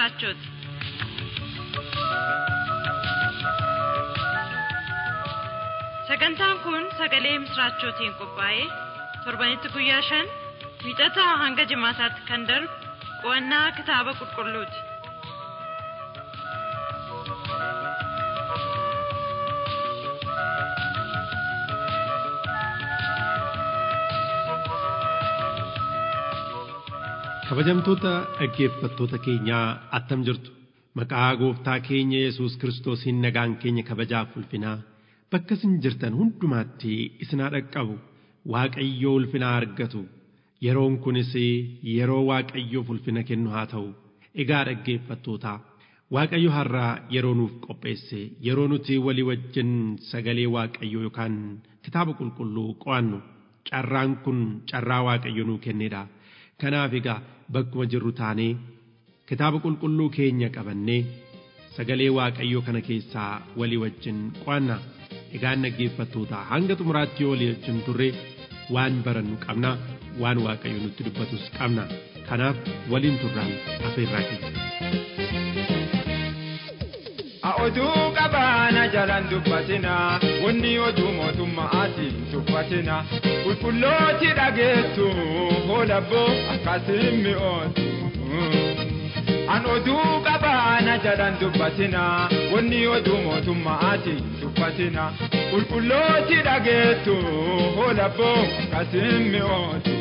misraachoti. Sagantaan kun sagalee misraachootiin qophaa'ee torbanitti guyyaa shan wiixataa hanga jimaataatti kan darbu qo'annaa kitaaba qulqulluuti. Kabajamtoota dhaggeeffattoota keenyaa attam jirtu maqaa gooftaa keenya Yesuus Kiristoosiin nagaan keenya kabajaaf ulfinaa bakka isin jirtan hundumaatti isin haa dhaqqabu Waaqayyoo ulfinaa argatu yeroon kunis yeroo Waaqayyoof ulfina kennu haa ta'u egaa dhaggeeffattoota Waaqayyo har'aa yeroo nuuf qopheesse yeroo nuti walii wajjin sagalee Waaqayyoo yookaan kitaaba qulqulluu qo'annu carraan kun carraa Waaqayyo nuu kennedha. Kanaaf egaa bakkuma jirru taanee kitaaba qulqulluu keenya qabannee sagalee waaqayyoo kana keessaa walii wajjin qo'anna. Egaan dhaggeeffattoota hanga xumuraatti yoo walii wajjin turre waan barannu qabna waan waaqayyo nutti dubbatus qabna. Kanaaf waliin turraan afeerraa keenya. oduu qabaana jalan dubbatina wanni oduu mootummaatiin dubbatina qulqullooti dhageettu hoolabbo akkasiin mi'ootu. An oduu qabaana jalan dubbatina wanni oduu mootummaatiin dubbatina qulqullooti dhageettu hoolabbo akkasiin mi'ootu.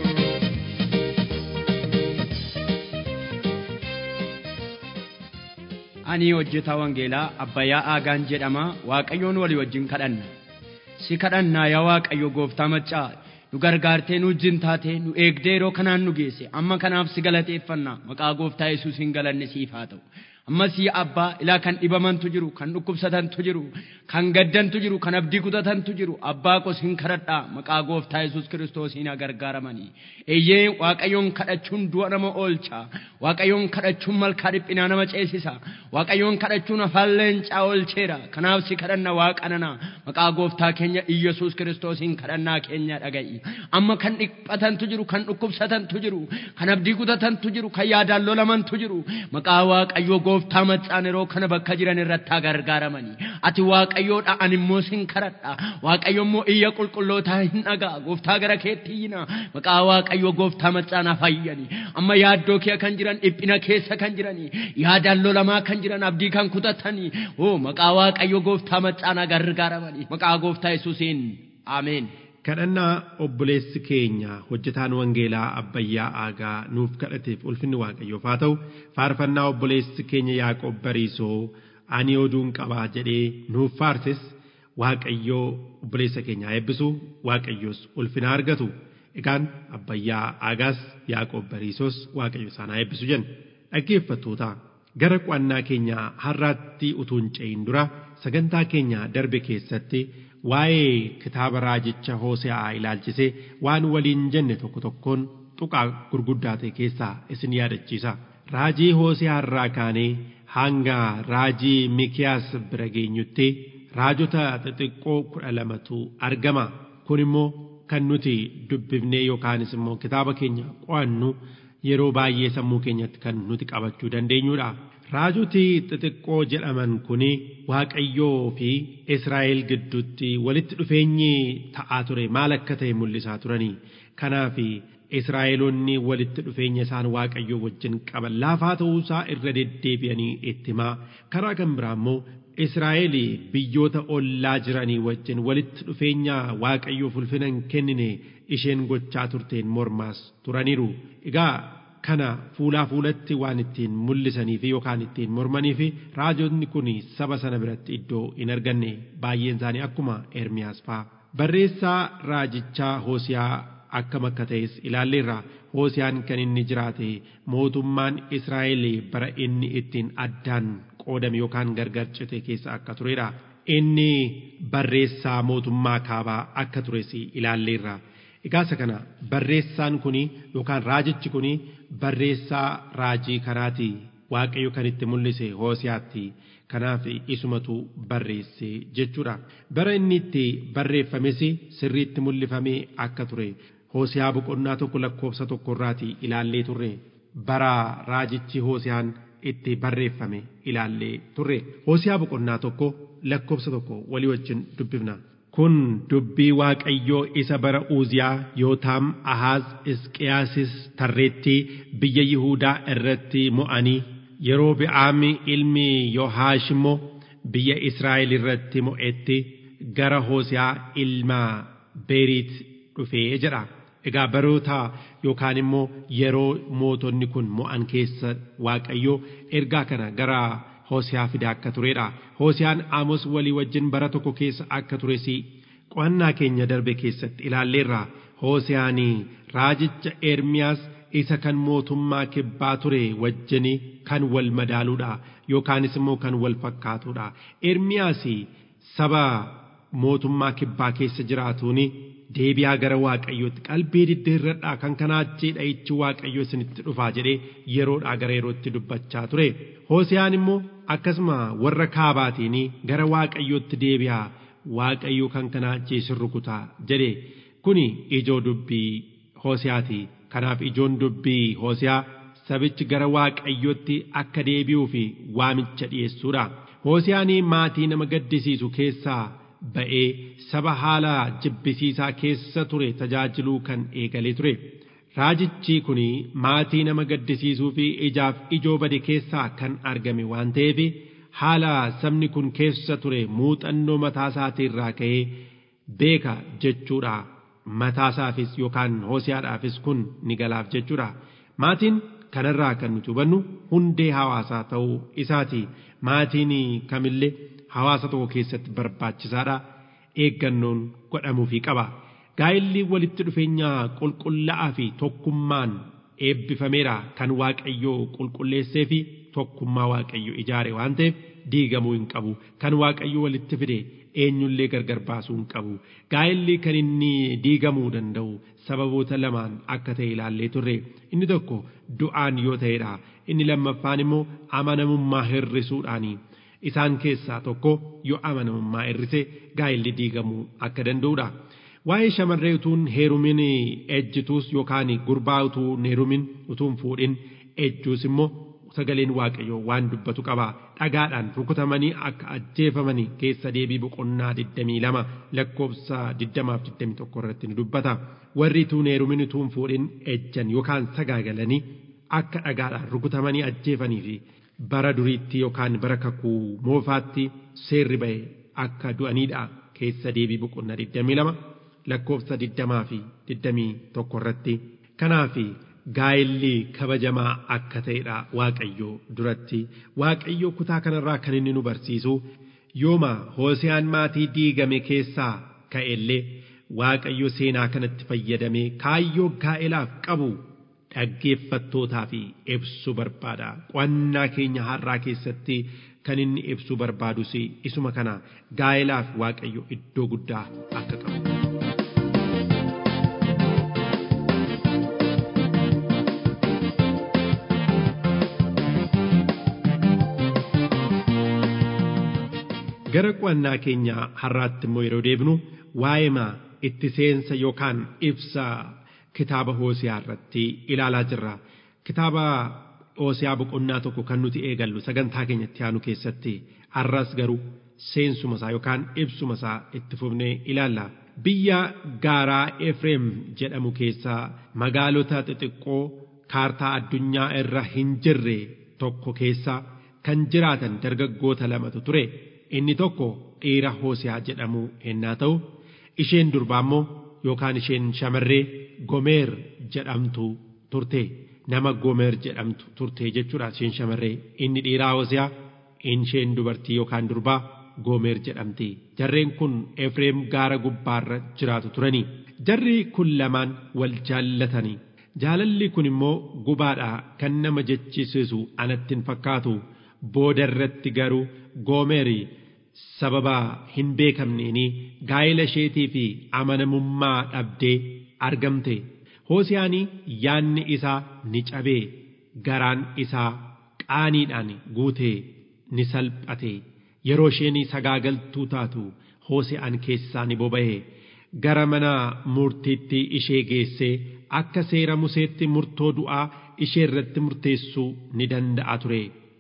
ani hojjetaa wangeelaa abbayyaa aagaan jedhama waaqayyoon walii wajjin kadhanna si kadhannaa yaa waaqayyo gooftaa maccaa nu gargaartee nu wajjin taatee nu eegdee yeroo kanaan nu geesse amma kanaaf si galateeffanna maqaa gooftaa yesuusiin galanni siif haa ta'u ammas yaa abbaa ilaa kan dhibamantu jiru kan dhukkubsatantu jiru kan gaddantu jiru kan abdii kutatantu jiru abbaa koo sin kadhadhaa maqaa gooftaa yesuus kiristoosiin haa gargaaramanii eeyyee waaqayyoon kadhachuun du'a nama oolcha waaqayyoon kadhachuun malkaa dhiphinaa nama ceesisa waaqayyoon kadhachuun afaan leencaa oolcheera kanaaf si kadhanna waaqanana maqaa gooftaa keenya iyyasuus kiristoosiin kadhannaa keenya dhaga'i amma kan dhiphatantu jiru kan dhukkubsatantu jiru kan abdii kutatantu jiru kan yaadaan lolamantu jiru maqaa waaqayyoo gooftaa maccaan yeroo kana bakka jiran irratti haa gargaaramanii ati waaqayyoodha ani immoo sin kadhadha waaqayyo immoo iyya qulqullootaa hin dhagaa gooftaa gara keetti iyyina maqaa waaqayyoo gooftaa maccaan haa fayyani amma yaaddoo kee kan jiran dhiphina keessa kan jiranii yaadaan lolamaa kan jiran abdii kan kutatanii oo maqaa waaqayyoo gooftaa maccaan haa gargaaramanii maqaa gooftaa yesuusiin ameen. kadhannaa obboleessi keenya hojjetaan wangeelaa abbayyaa aagaa nuuf kadhateef ulfinni waaqayyoof haa ta'u faarfannaa obboleessi keenya yaaqoob bariisoo ani oduun qabaa jedhee nuuf faarses waaqayyoo obboleessa keenya eebbisu waaqayyoos ulfina argatu egaan abbayyaa aagaas yaaqoob bariisoos waaqayyo isaan haa eebbisu jenna dhaggeeffattoota gara qo'annaa keenya har'aatti utuu hin ce'in dura sagantaa keenya darbe keessatti waa'ee kitaaba raajicha Hoose'aa ilaalchisee waan waliin jenne tokko tokkoon tuqaa gurguddaa ta'e keessaa isin yaadachiisa. Raajii Hoose'aa irraa kaanee hanga raajii Mikiyaas bira geenyutti raajota xixiqqoo kudha lamatu argama. Kun immoo kan nuti dubbifnee yookaanis immoo kitaaba keenya qo'annu yeroo baay'ee sammuu keenyatti kan nuti qabachuu dandeenyudha. Raajoti xixiqqoo jedhaman kuni Waaqayyoo fi Israa'el gidduutti walitti dhufeenyi ta'aa ture maal akka ta'e mul'isaa turanii. Kanaaf Israa'eloonni walitti dhufeenya isaan Waaqayyoo wajjin qaban laafaa ta'uusaa irra deddeebi'anii itti himaa. Karaa kan biraa immoo Israa'el biyyoota ollaa jiranii wajjin walitti dhufeenya Waaqayyoof ulfina hin kennine isheen gochaa turteen mormaas turaniiru. Egaa kana fuulaa fuulatti waan ittiin mul'isanii fi yookaan ittiin mormanii fi raajonni kun saba sana biratti iddoo hin arganne baay'een isaanii akkuma Ermiyaas fa'a. Barreessaa raajichaa Hoosiyaa akkam akka ta'es ilaalleerra. Hoosiyaan kan inni jiraate mootummaan Israa'el bara inni ittiin addaan qoodame yookaan gargar cite keessa akka turedha. Inni barreessaa mootummaa kaabaa akka tures ilaalleerra. Egaa isa kana barreessaan kuni yookaan raajichi kuni barreessaa raajii kanaati waaqayyo kan itti mul'ise hoosiyaatti kanaaf isumatu barreesse jechuudha. Bara inni itti barreeffames sirriitti mul'ifamee akka ture hoosiyaa boqonnaa tokko lakkoofsa tokkorraati ilaallee turre bara raajichi hoosiyaan itti barreeffame ilaallee turre hoosiyaa boqonnaa tokko lakkoofsa tokko walii wajjin dubbifna. kun dubbii waaqayyoo isa bara uuziyaa yootaam ahaaz isqiyaasis tarreetti biyya yihuudaa irratti mo'anii yeroo bi'aami ilmi yoohaash immoo biyya israa'el irratti mo'etti gara hoosiyaa ilma beeriit dhufee jedha egaa baroota yookaan immoo yeroo mootonni kun mo'an keessa waaqayyoo ergaa kana gara hoosiyaa fide akka turedha hoosiyaan aamos walii wajjin bara tokko keessa akka tures qo'annaa keenya darbe keessatti ilaalleerra hoosiyaan raajicha ermiyaas isa kan mootummaa kibbaa ture wajjin kan wal madaaluudha yookaanis immoo kan wal fakkaatuudha ermiyaas saba mootummaa kibbaa keessa jiraatuun deebi'aa gara waaqayyootti qalbii diddeerradhaa kan kanaachi dha'ichi waaqayyo isinitti dhufaa jedhee yeroodhaa gara yerootti dubbachaa ture hoosiyaan immoo akkasuma warra kaabaatiin gara waaqayyootti deebi'aa waaqayyo kan kanaachi isin rukutaa jedhe kuni ijoo dubbii hoosiyaati kanaaf ijoon dubbii hoosiyaa sabichi gara waaqayyootti akka deebi'uu fi waamicha dhiyeessuudha hoosiyaan maatii nama gaddisiisu keessaa ba'ee saba haala jibbisiisaa keessa ture tajaajiluu kan eegalee ture raajichi kun maatii nama gaddisiisuu fi ijaaf ijoo bade keessaa kan argame waan ta'eef haala sabni kun keessa ture muuxannoo mataa isaatii irraa ka'ee beeka jechuudha mataasaafis yookaan hoosiyaadhaafis kun ni galaaf jechuudha maatiin kanarraa kan nuti hubannu hundee hawaasaa ta'uu isaati maatiin kamillee hawaasa tokko keessatti barbaachisaadha eeggannoon godhamuufii qaba gaa'illi walitti dhufeenya qulqullaa'aa fi tokkummaan eebbifameera kan waaqayyoo qulqulleessee fi tokkummaa waaqayyo ijaare waan ta'eef diigamuu hin qabu kan waaqayyo walitti fide eenyullee gargar baasuu hin qabu gaa'illi kan inni diigamuu danda'u sababoota lamaan akka ta'e ilaallee turre inni tokko du'aan yoo ta'edha inni lammaffaan immoo amanamummaa hirrisuudhaanii isaan keessaa tokko yoo amanamummaa hirrise gaa'illi diigamuu akka danda'udha. Waa'ee shamarree utuun heerumin ejjituus yookaan gurbaa utuu heerumin utuun fuudhin ejjuus immoo sagaleen waaqayyoo waan dubbatu qaba dhagaadhaan rukutamanii akka ajjeefamanii keessa deebii boqonnaa 22 lakkoofsa 20-21 irratti ni dubbata warri utuun heerumin utuun fuudhin ejjan yookaan sagaagalanii akka dhagaadhaan rukutamanii ajjeefanii fi bara duriitti yookaan bara kakuu moofaatti seerri ba'e akka du'aniidha keessa deebii boqonnaa 22 lakkoofsa 20 fi 21 irratti kanaaf gaa'illi kabajamaa akka ta'edha waaqayyoo duratti waaqayyoo kutaa kanarraa kan inni nu barsiisu yooma hoosiyaan maatii diigame keessaa ka'ellee waaqayyo seenaa kanatti fayyadamee kaayyoo gaa'elaaf qabu dhaggeeffattootaa fi ibsuu barbaada qo'annaa keenya har'aa keessatti kan inni ibsuu barbaadus isuma kana gaa'elaaf waaqayyo iddoo guddaa akka qabu. gara qo'annaa keenya har'aatti immoo yeroo deebinu waa'ee itti seensa yookaan ibsa kitaaba hoosiyaa irratti ilaalaa jirra kitaaba hoosiyaa boqonnaa tokko kan nuti eegallu sagantaa keenyatti aanu keessatti har'as garuu seensuma isaa yookaan ibsuma isaa itti fufnee ilaalla biyya gaaraa efreem jedhamu keessaa magaalota xixiqqoo kaartaa addunyaa irra hin jirre tokko keessa kan jiraatan dargaggoota lamatu ture inni tokko dhiira hoosiyaa jedhamu ennaa ta'u isheen durbaa immoo yookaan isheen shamarree gomeer jedhamtu turte nama gomeer jedhamtu turte jechuudha isheen shamarree inni dhiiraa hoosiyaa isheen dubartii yookaan durbaa gomeer jedhamti jarreen kun efreem gaara gubbaarra jiraatu turanii jarri kun lamaan wal jaallatanii jaalalli kun immoo gubaadha kan nama jechisiisu anatti hin fakkaatu booda irratti garuu goomeerii sababa hin beekamneeni gaa'ela isheetii fi amanamummaa dhabdee argamte hoosiyaanii yaanni isaa ni cabee garaan isaa qaaniidhaan guutee ni salphate yeroo isheen sagaagaltuu taatu hoosiyaan keessaa ni boba'e gara mana murtiitti ishee geessee akka seera museetti murtoo du'aa ishee irratti murteessuu ni danda'a ture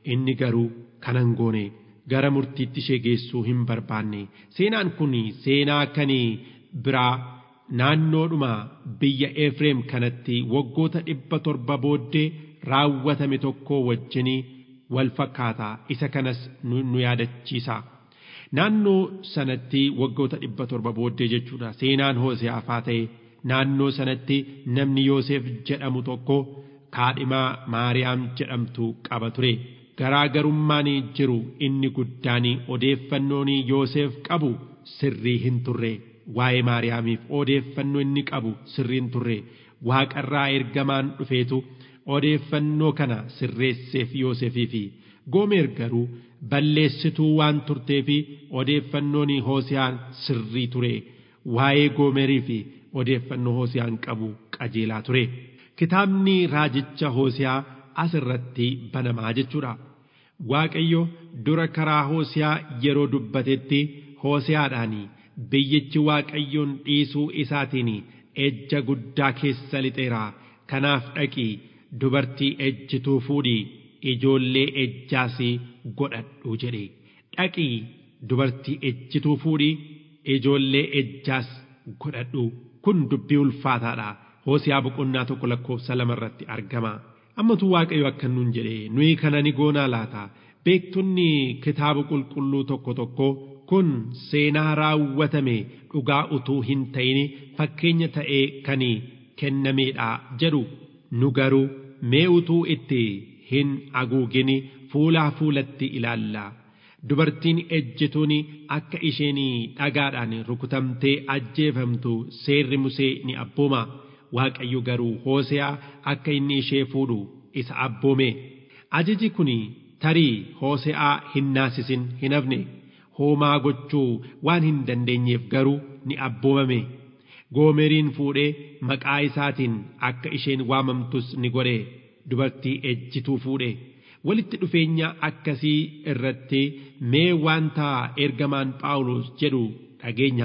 inni garuu kanan goone gara murtiitti ishee geessuu hin barbaanne seenaan kun seenaa kan biraa naannoodhuma biyya Efreem kanatti waggoota dhibba torba booddee raawwatame tokko wajjinii wal fakkaata isa kanas nu yaadachiisa. Naannoo sanatti waggoota dhibba torba booddee jechuudha seenaan Hoose'aafaa ta'e naannoo sanatti namni Yoosef jedhamu tokko kaadhimaa Maariyaam jedhamtu qaba ture. Garaagarummaan jiru inni guddaan odeeffannoon Yoosef qabu sirrii hin turre. Waa'ee Maariyaamiif odeeffannoo inni qabu sirrii hin turre. Waaqarraa ergamaan dhufeetu odeeffannoo kana sirreesseef Yoosefiifi. Goomer garuu balleessituu waan turteef odeeffannoon Hoosiyaan sirrii ture. Waa'ee Goomerii fi odeeffannoo Hoosiyaan qabu qajeelaa ture. Kitaabni raajicha Hoosiyaa asirratti banamaa jechuudha. Waaqayyo dura karaa Hoosiyaa yeroo dubbatetti Hoosiyaadhaan biyyichi Waaqayyoon dhiisuu isaatiin ejja guddaa keessa lixeera. Kanaaf dhaqii dubartii ejjituu fuudhii ijoollee ejjaas godhadhu jedhe. Dhaqii dubartii ejjituu fuudhii ijoollee ejjaas godhadhu. Kun dubbii ulfaataadha. Hoosiyaa boqonnaa tokko lakkoofsa lama irratti argama. Ammatu Waaqayyo akka nuun jedhe nuyi kana ni goonaa laata. Beektonni kitaaba qulqulluu tokko tokko kun seenaa raawwatame dhugaa utuu hin ta'in fakkeenya ta'ee kan kennameedha jedhu. Nu garuu mee utuu itti hin haguugin fuulaa fuulatti ilaalla. Dubartiin ejjituun akka isheen dhagaadhaan rukutamtee ajjeefamtu seerri Musee ni abbooma. Waaqayyo garuu Hooseyaa akka inni ishee fuudhu isa abboome. Ajaji kun tarii Hooseyaa hin naasisin hin hafne. Hoomaa gochuu waan hin dandeenyeef garuu ni abboomame. Goomeriin fuudhee maqaa isaatiin akka isheen waamamtus ni godhe. Dubartii ejjituu fuudhe. Walitti dhufeenya akkasii irratti mee wanta ergamaan Phaawulos jedhu dhageenya.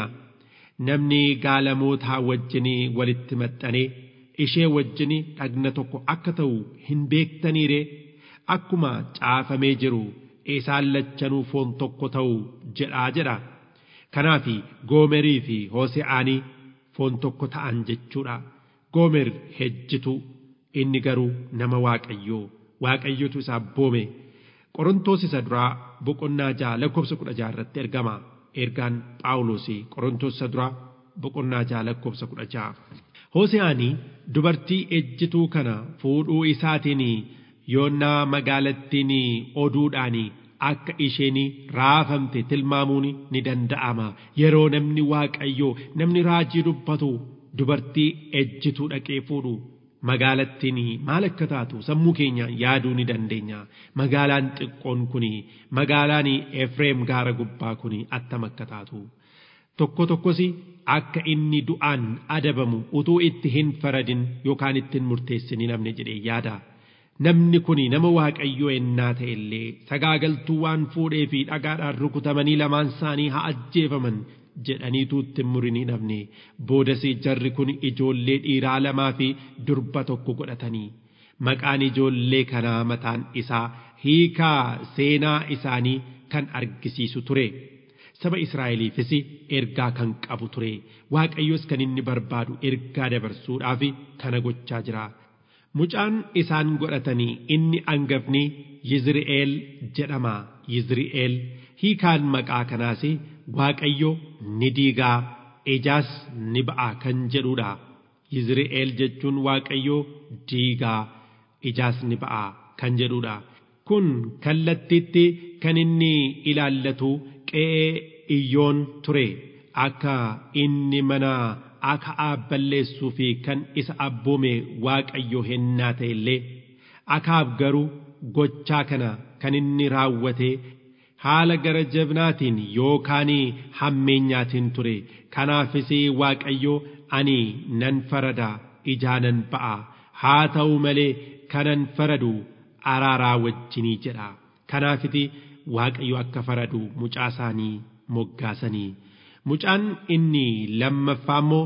Namni gaalamootaa wajjinii walitti maxxanee ishee wajjinii dhagna tokko akka ta'u hin beektaniire akkuma caafamee jiru isaan lachanuu foon tokko ta'u jedhaa jedha. Kanaaf goomerii fi hoose'aanii foon tokko ta'an jechuudha. Goomer ejjitu inni garuu nama waaqayyoo waaqayyotu isa abboome. Qorontoos isa duraa boqonnaa ja'a lakkoofsa kudha ja'a irratti ergama. ergaan Phaawulos Qorontoos isa duraa boqonnaa ja'a lakkoofsa kudha ja'a. Hoose'aanii dubartii ejjituu kana fuudhuu isaatiin yoonnaa magaalattiin oduudhaan akka isheen raafamte tilmaamuun ni danda'ama. Yeroo namni waaqayyoo namni raajii dubbatu dubartii ejjituu dhaqee fuudhu magaalattiin maal akka taatu sammuu keenya yaaduu ni dandeenya. Magaalaan xiqqoon kun magaalaan Efreem gaara gubbaa kun attam akka taatu. Tokko tokkos akka inni du'aan adabamu utuu itti hin faradin yookaan itti hin murteessin namni jedhee yaada. Namni kun nama waaqayyoo ennaa ta'e illee sagaagaltuu waan fuudhee fi dhagaadhaan rukutamanii lamaan isaanii haa ajjeefaman jedhaniitu itti murinii dhabne boodasii jarri kun ijoollee dhiiraa lamaa fi durba tokko godhatanii maqaan ijoollee kanaa mataan isaa hiikaa seenaa isaanii kan argisiisu ture saba Israa'eliifis ergaa kan qabu ture waaqayyos kan inni barbaadu ergaa dabarsuudhaaf kana gochaa jira. Mucaan isaan godhatanii inni angafni Yizri'eel jedhama. Yizri'eel hiikaan maqaa kanaas Waaqayyo ni diigaa ijaas ni ba'a kan jedhudha. Yizri'eel jechuun Waaqayyo diigaa ijaas ni ba'a kan jedhudha. Kun kallattiitti kan inni ilaallatu qe'ee iyyoon ture akka inni mana Akaab balleessuu fi kan isa abboome Waaqayyo hennaa ta'e illee Akaab garuu gochaa kana kan inni raawwate haala gara jabnaatiin yookaan hammeenyaatiin ture kanaafis Waaqayyo ani nan farada ijaanan ba'a haa ta'u malee kanan faradu araaraa wajjinii jedha kanaafiti Waaqayyo akka faradu mucaa isaanii moggaasanii. Mucaan inni lammaffaa immoo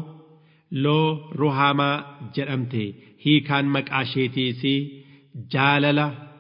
loo rohaamaa jedhamte hiikaan maqaa isheetiis jaalala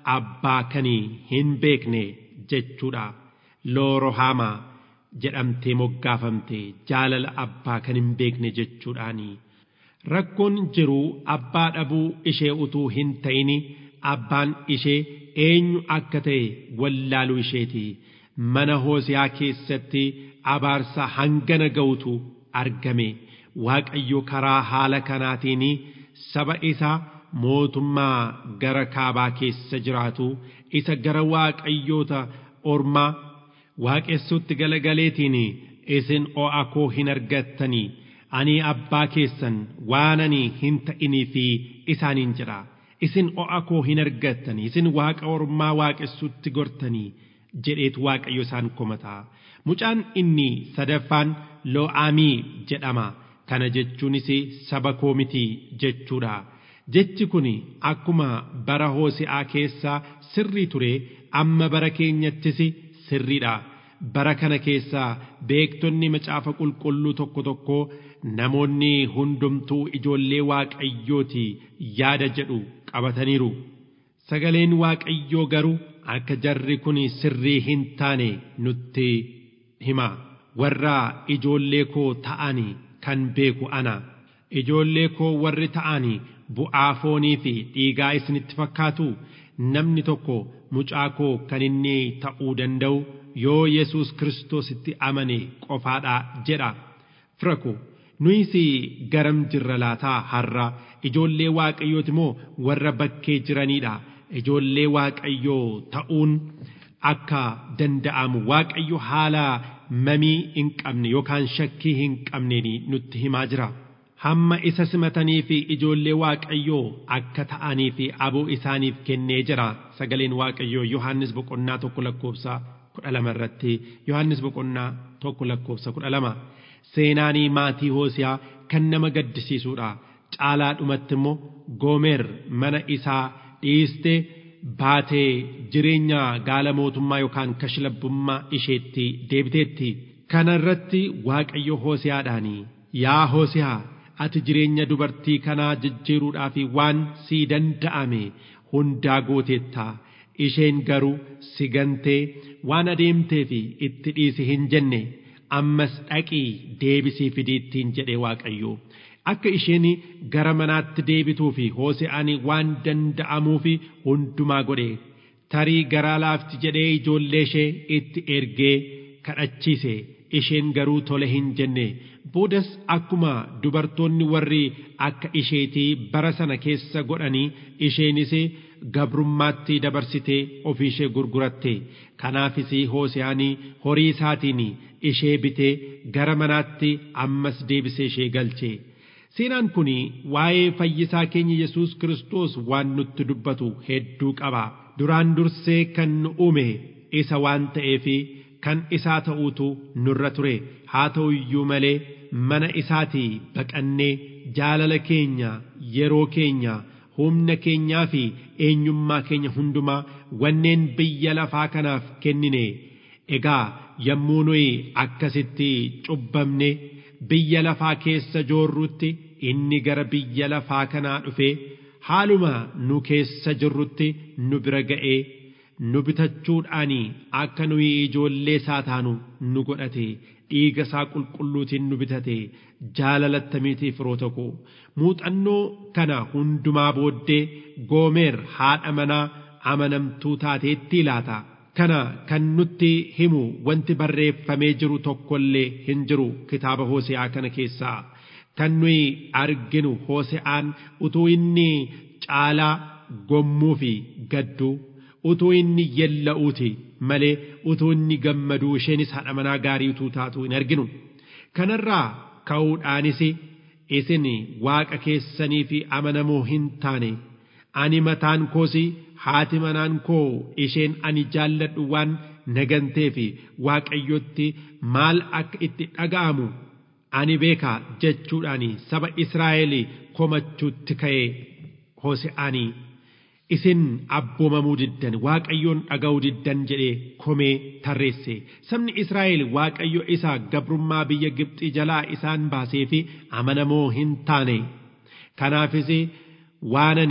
abbaa kanii hin beekne jechuudha loorohaamaa jedhamtee moggaafamte jaalala abbaa kan hin beekne jechuudhaani rakkoon jiru abbaa dhabuu ishee utuu hin ta'ini abbaan ishee eenyu akka ta'e wallaaluu isheeti mana hoosiyaa keessatti abaarsa hangana ga'utu argame waaqayyo karaa haala kanaatiin saba isaa mootummaa gara kaabaa keessa jiraatu isa gara waaqayyoota ormaa waaqessuutti galagaleetiin isin o'a koo hin argattanii ani abbaa keessan waan ani hin ta'inii fi isaaniin jedha isin o'a koo hin argattanii isin waaqa ormaa waaqessuutti gortanii jedheetu waaqayyo isaan komataa mucaan inni sadaffaan loo'aamii jedhama kana jechuunis saba koo miti jechuudha jechi kun akkuma bara hoosi'aa keessaa sirrii ture amma bara keenyattis sirriidha bara kana keessaa beektonni macaafa qulqulluu tokko tokko namoonni hundumtuu ijoollee waaqayyooti yaada jedhu qabataniiru sagaleen waaqayyoo garuu akka jarri kun sirrii hin taane nutti hima warra ijoollee koo ta'ani kan beeku ana ijoollee koo warri ta'ani bu'aa foonii fi dhiigaa isinitti fakkaatu namni tokko mucaa koo kan inni ta'uu danda'u yoo Yesuus Kiristoositti amane qofaadha jedha fira koo nuyis garam jirra laataa har'a ijoollee waaqayyooti moo warra bakkee jiraniidha ijoollee waaqayyoo ta'uun akka danda'amu waaqayyo haala mamii hin qabne yookaan shakkii hin qabneen nutti himaa jira. Hamma isa simatanii fi ijoollee waaqayyoo akka ta'anii fi aboo isaaniif kennee jira. Sagaleen waaqayyoo Yohaannis boqonnaa tokko lakkoofsa kudha lama irratti Yohaannis boqonnaa tokko lakkoofsa kudha lama. Seenaanii maatii hoosiyaa kan nama gaddisiisuudha. Caalaa dhumatti immoo Goomer mana isaa dhiistee baatee jireenya gaala mootummaa yookaan kashlabbummaa isheetti deebiteetti. Kana irratti Waaqayyo Hoosiyaadhaanii yaa Hoosiyaa ati jireenya dubartii kanaa jijjiiruudhaaf waan sii danda'ame hundaa gooteetta. Isheen garuu si gantee waan adeemteef itti dhiisi hin jenne ammas dhaqii deebisii fidiittiin jedhe Waaqayyo. akka isheen gara manaatti deebituu fi Hoose'aan waan danda'amuuf hundumaa godhe tarii garaa laafti jedhee ijoollee ishee itti ergee kadhachiise isheen garuu tole hin jenne boodas akkuma dubartoonni warri akka isheetii bara sana keessa godhanii isheenis gabrummaatti dabarsitee ofii ishee gurguratte kanaafis Hoose'aan horii isaatiin ishee bitee gara manaatti ammas deebisee ishee galche. Seenaan kun waa'ee fayyisaa keenya Yesuus Kiristoos waan nutti dubbatu hedduu qaba. Duraan dursee kan nu uume isa waan ta'eef kan isaa ta'uutu nurra ture. Haa ta'u iyyuu malee mana isaatii baqannee jaalala keenya yeroo keenya humna keenyaa fi eenyummaa keenya hundumaa wanneen biyya lafaa kanaaf kennine. Egaa yommuu nuyi akkasitti cubbamne. biyya lafaa keessa joorrutti inni gara biyya lafaa kanaa dhufee haaluma nu keessa jirrutti nu bira ga'ee nu bitachuudhaan akka nuyi ijoollee isaa taanu nu godhate dhiiga isaa qulqulluutiin nu bitate jaalalattamiitiif firoota koo muuxannoo kana hundumaa booddee goomeer haadha manaa amanamtuu taateetti laata. kana kan nutti himu wanti barreeffamee jiru tokkollee hin jiru kitaaba Hoose'aa kana keessaa kan nuyi arginu Hoose'aan utuu inni caalaa gommuu fi gadduu utuu inni yella'uuti malee utuu inni gammaduu isheenis haadha manaa gaarii utuu taatu hin arginu kanarraa ka'uudhaanis isin waaqa keessanii fi amanamoo hin taane ani mataan koosii haati manaan koo isheen ani jaalladhu waan nagantee fi waaqayyotti maal akka itti dhaga'amu ani beeka jechuudhaan saba Israa'el komachuutti ka'e Hoose'aanii isin abboomamuu diddan waaqayyoon dhaga'uu diddan jedhee komee tarreesse sabni Israa'el waaqayyo isa gabrummaa biyya Gibxii jalaa isaan baasee fi amanamoo hin taane kanaafis waanani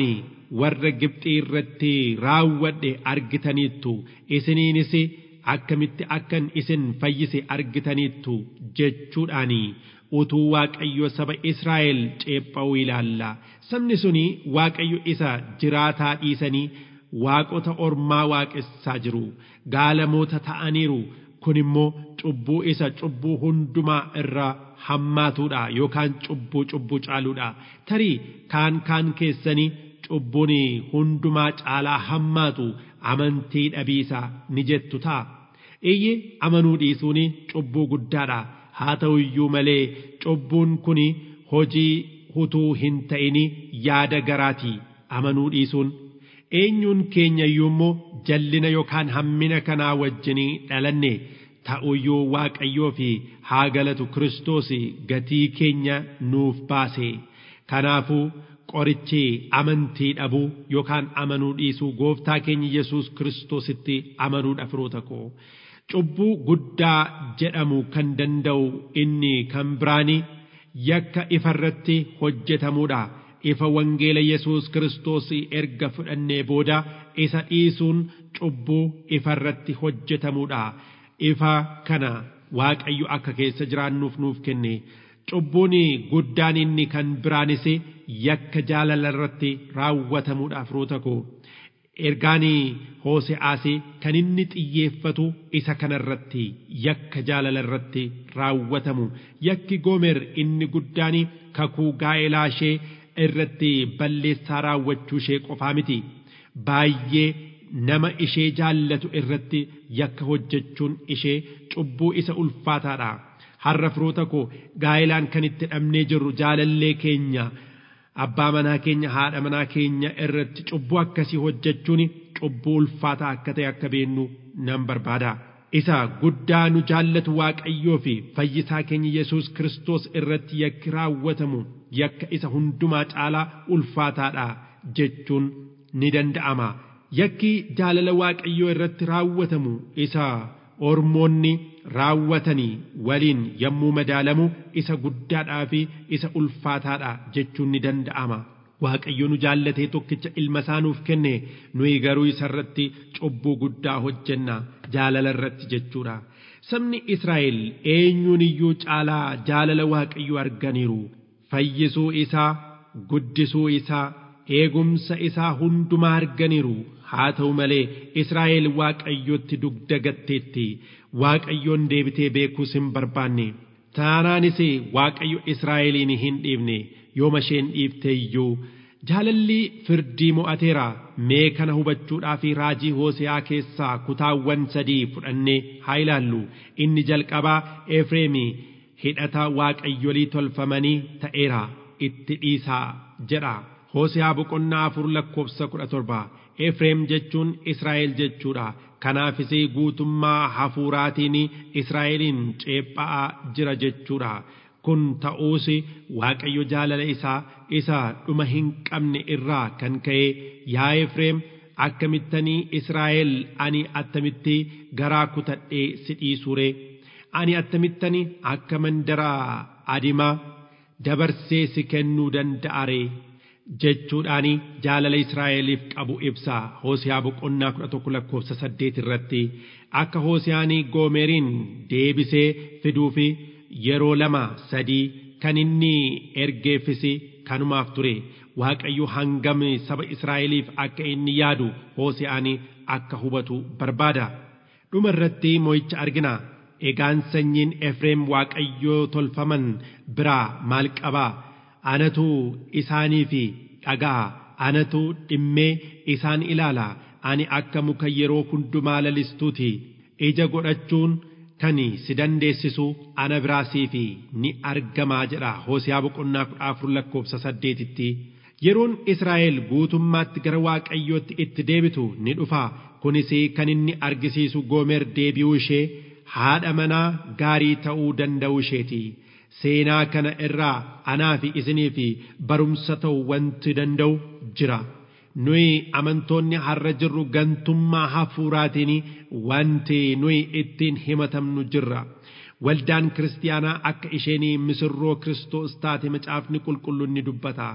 warra Gibxii irratti raawwadhe argitaniittu isiniinis akkamitti akkan isin fayyise argitaniittu jechuudhaani utuu waaqayyo saba Israa'el ceepha'uu ilaalla sabni suni waaqayyo isa jiraataa dhiisanii waaqota ormaa waaqessaa jiru gaalamoota ta'aniiru kun immoo cubbuu isa cubbuu hundumaa irra hammaatuudha yookaan cubbuu cubbuu caaluudha tarii kaan kaan keessanii cubbuun hundumaa caalaa hammaatu amantii dhabiisa ni jettu ta'a iyyi amanuu dhiisuun cubbuu guddaadha haa ta'u iyyuu malee cubbuun kun hojii utuu hin ta'in yaada garaati amanuu dhiisuun eenyuun keenya iyyuu immoo jallina yookaan hammina kanaa wajjinii dhalanne ta'uyyuu waaqayyoo fi haa galatu kiristoos gatii keenya nuuf baase kanaafuu qorichi amantii dhabuu yookaan amanuu dhiisuu gooftaa keenya yesus kiristoositti amanuudha firoota koo cubbuu guddaa jedhamu kan danda'u inni kan biraanii yakka ifarratti hojjetamuudha ifa wangeela yesus kiristoos erga fudhannee booda isa dhiisuun cubbuu ifarratti hojjetamuudha ifa kana waaqayyo akka keessa jiraannuuf nuuf kenne cubbuun guddaan inni kan biraanis yakka jaalala irratti raawwatamuudha firoota koo ergaan hoose'aas kan inni xiyyeeffatu isa kanarratti yakka jaalala irratti raawwatamu yakki goomer inni guddaan kakuu gaa'elaa ishee irratti balleessaa raawwachuu ishee qofaa miti baay'ee nama ishee jaallatu irratti yakka hojjechuun ishee cubbuu isa ulfaataadha har'a firoota koo gaa'ilaan kan itti dhabnee jirru jaalallee keenya abbaa manaa keenya haadha manaa keenya irratti cubbuu akkasii hojjechuun cubbuu ulfaataa akka ta'e akka beennu nan barbaada. Isa guddaa nu jaallatu waaqayyoo fi fayyisaa keenya Yesuus Kiristoos irratti yakki raawwatamu yakka isa hundumaa caalaa ulfaataadha jechuun ni danda'ama. Yakki jaalala waaqayyoo irratti raawwatamu isa ormoonni raawwatanii waliin yommuu madaalamu isa guddaadhaa fi isa ulfaataadha jechuun ni danda'ama. Waaqayyo nu jaallatee tokkicha ilma isaa nuuf kenne nuyi garuu isarratti cubbuu guddaa hojjenna jaalala irratti jechuudha. Sabni Israa'el eenyuun iyyuu caalaa jaalala Waaqayyo arganiiru. Fayyisuu isaa, guddisuu isaa, eegumsa isaa hundumaa arganiiru. Haa ta'u malee Israa'el Waaqayyotti dugda gatteetti. Waaqayyoon deebitee beekuus hin barbaanne. Taanaanis Waaqayyo Israa'eliin hin dhiifne yooma isheen dhiifte iyyuu jaalalli firdii mo'ateera mee kana hubachuudhaa fi raajii Hoose'aa keessaa kutaawwan sadii fudhannee haa ilaallu inni jalqabaa Efreemii hidhata waaqayyolii tolfamanii ta'eera itti dhiisaa jedha. Hoose'aa boqonnaa afur lakkoofsa kudha torba Efreem jechuun Israa'el jechuudha. Kanaafis guutummaa hafuuraatiin Israa'eliin ceephaa jira jechuudha. Kun ta'uus Waaqayyo jaalala isaa isa dhuma hin qabne irraa kan ka'e yaa Efreem akkamittanii Israa'el ani attamitti garaa kutadhee si dhiisure ani attamittanii akka mandaraa adimaa dabarsee si kennuu danda'are jechuudhaani jaalala Israa'eliif qabu ibsa Hoosiyaa boqonnaa kudha tokko lakkoofsa saddeet irratti akka Hoosiyaanii Goomeriin deebisee fiduufi yeroo lama sadii kan inni ergeeffis kanumaaf ture Waaqayyo hangam saba Israa'eliif akka inni yaadu Hoosiyaanii akka hubatu barbaada dhuma irratti mo'icha argina egaan sanyiin Efreem Waaqayyoo tolfaman biraa maal qabaa anatu isaaniif dhagaa anatu dhimmee isaan ilaala ani akka muka yeroo hundumaa lalistuuti ija godhachuun kan si dandeessisu ana biraasiif ni argamaa jedha hoosiyaa boqonnaa kudha afur lakkoofsa saddeetitti yeroon israa'el guutummaatti gara waaqayyootti itti deebitu ni dhufa kunis kan inni argisiisu goomer deebi'uu ishee haadha manaa gaarii ta'uu danda'u isheeti. seenaa kana irraa anaa fi isinii fi barumsa ta'u wanti danda'u jira. Nuyi amantoonni har'a jirru gantummaa hafuuraatiin wanti nuyi ittiin himatamnu jirra. Waldaan kiristaanaa akka isheen misirroo Kiristoos taate macaafni qulqulluun ni dubbata.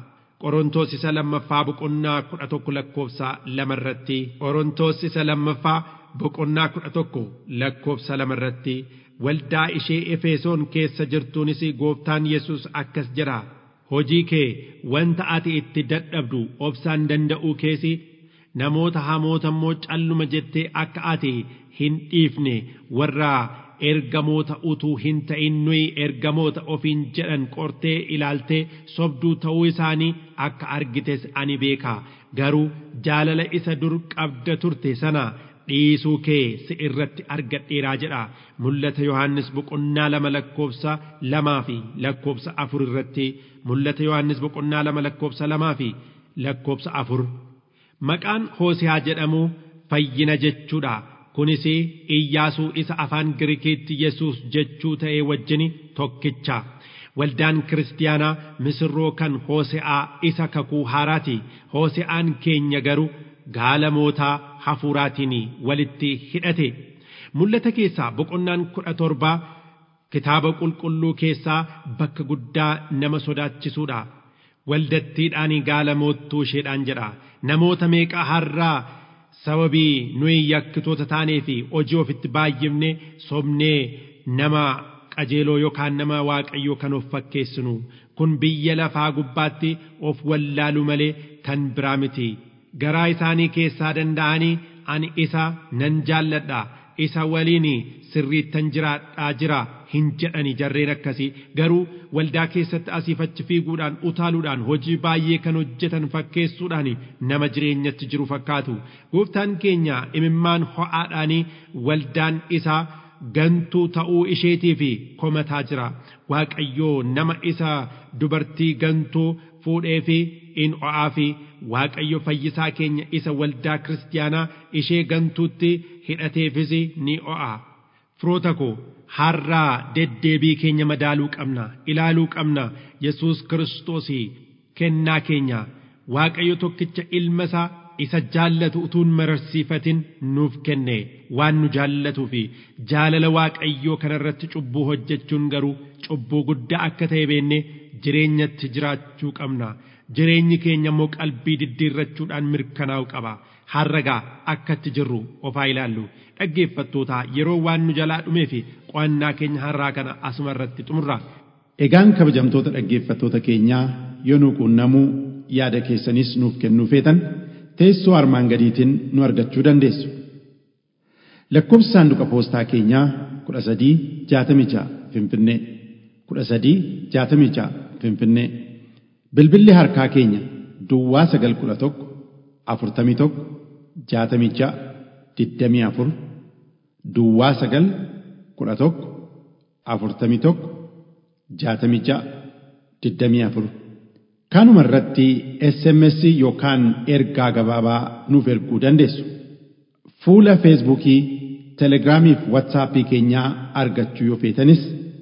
qorontoos isa lammaffaa boqonnaa kudha tokko lakkoofsa lama irratti qorontoos isa lammaffaa boqonnaa kudha tokko lakkoofsa lama irratti waldaa ishee efesoon keessa jirtuunis gooftaan yesus akkas jedha hojii kee wanta ati itti dadhabdu obsaan danda'uu keesi namoota hamoota immoo calluma jettee akka ati hin dhiifne warra ergamoota utuu hin ta'in nuyi ergamoota ofiin jedhan qortee ilaaltee sobduu ta'uu isaanii akka argites ani beeka garuu jaalala isa dur qabda turte sana dhiisuu kee si irratti argadheeraa jedha mul'ata yohannis boqonnaa lama lakkoofsa lamaa fi lakkoofsa afur irratti mul'ata yohannis boqonnaa lama lakkoofsa lamaa fi lakkoofsa afur maqaan hoosiyaa jedhamu fayyina jechuudha kunis iyyaasuu isa afaan girikiitti yesuus jechuu ta'ee wajjin tokkicha waldaan kiristiyaanaa misirroo kan hoose'aa isa kakuu haaraati hoose'aan keenya garuu gaalamootaa hafuuraatiin walitti hidhate mul'ata keessaa boqonnaan kudha torbaa kitaaba qulqulluu keessaa bakka guddaa nama sodaachisuudha waldattiidhaan gaalamoottuu isheedhaan jedha namoota meeqa har'aa sababii nuyi yakkitoota taanee fi hojii ofitti baay'ifne sobnee nama qajeeloo yookaan nama waaqayyoo kan of fakkeessinu kun biyya lafaa gubbaatti of wallaalu malee kan biraa miti garaa isaanii keessaa danda'anii ani isa nan jaalladha isa waliin sirriittan jiraadhaa jira hin jedhani jarreen akkasii garuu waldaa keessatti asiif achi fiiguudhaan utaaluudhaan hojii baay'ee kan hojjetan fakkeessuudhaan nama jireenyatti jiru fakkaatu gooftaan keenya imimmaan ho'aadhaanii waldaan isaa gantuu ta'uu isheetii fi komataa jira waaqayyoo nama isa dubartii gantuu fuudhee fi in o'aa fi waaqayyo fayyisaa keenya isa waldaa kiristiyaanaa ishee gantuutti hidhateefis ni o'a firoota koo har'aa deddeebii keenya madaaluu qabna ilaaluu qabna yesus kiristoos kennaa keenya waaqayyo tokkicha ilma isaa isa jaallatu utuun mararsiifatin nuuf kenne waan nu jaallatuu fi jaalala waaqayyoo kanarratti cubbuu hojjechuun garuu cubbuu guddaa akka ta'e beenne jireenyatti jiraachuu qabna jireenyi keenya immoo qalbii diddiirrachuudhaan mirkanaa'u qaba harragaa akkatti jirru ofaa ilaallu dhaggeeffattoota yeroo waan nu jalaa dhumee fi qo'annaa keenya har'aa kana asuma irratti xumurra. Egaan kabajamtoota dhaggeeffattoota keenyaa yoo nu quunnamuu yaada keessanis nuuf kennuu feetan teessoo armaan gadiitiin nu argachuu dandeessu. Lakkoofsi saanduqa poostaa keenyaa kudha sadii jaatamii ja'a Finfinnee kudha sadii jaatamii ja'a Finfinnee bilbilli harkaa keenya Duwwaa sagal kudha tokko afurtamii tokko jaatamii ja'a digdamii afur Duwwaa sagal kudha tokko afurtamii tokko jaatamii ja'a digdamii afur kanuma irratti SMS yookaan ergaa gabaabaa nuuf erguu dandeessu. Fuula Feesbuukii, Telegiraamii fi Waatsaappii keenyaa argachuu yoo feetanis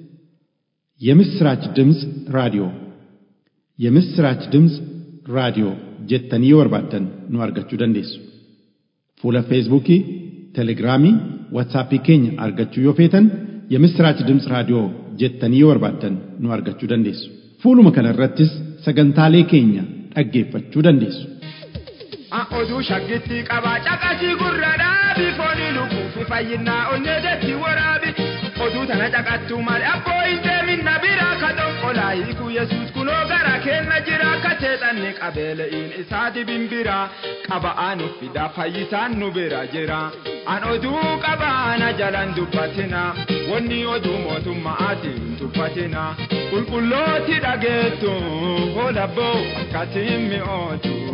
የምስራች ድምፅ ራዲዮ የምስራች ድምፅ ራዲዮ jettanii yoo barbaaddan nu argachuu dandeessu. Fuula Feesbuukii, Telegiraamii, Waatsaappii keenya argachuu yoo feetan የምስራች ድምፅ raadiyoo jettanii yoo barbaaddan nu argachuu dandeessu. Fuuluma kana irrattis sagantaalee keenya dhaggeeffachuu dandeessu. oduu shaggitti qaba caqasii gurra dhaabi foonii lukuufi fayyinaa onnee deetti waraabi oduu tana caqattu malee abboo hin deeminna biraa ka dhonqolaa hiiku yesuus kunoo gara kenna jira ka seexanni qabeele'iin isaa dibimbira qaba anu fida fayyisaan nu bira jira an oduu qabaana jalan dubbatina wanni oduu mootummaatiin dubbatina qulqullooti dhageettu holabboo akkasiin mi'ootu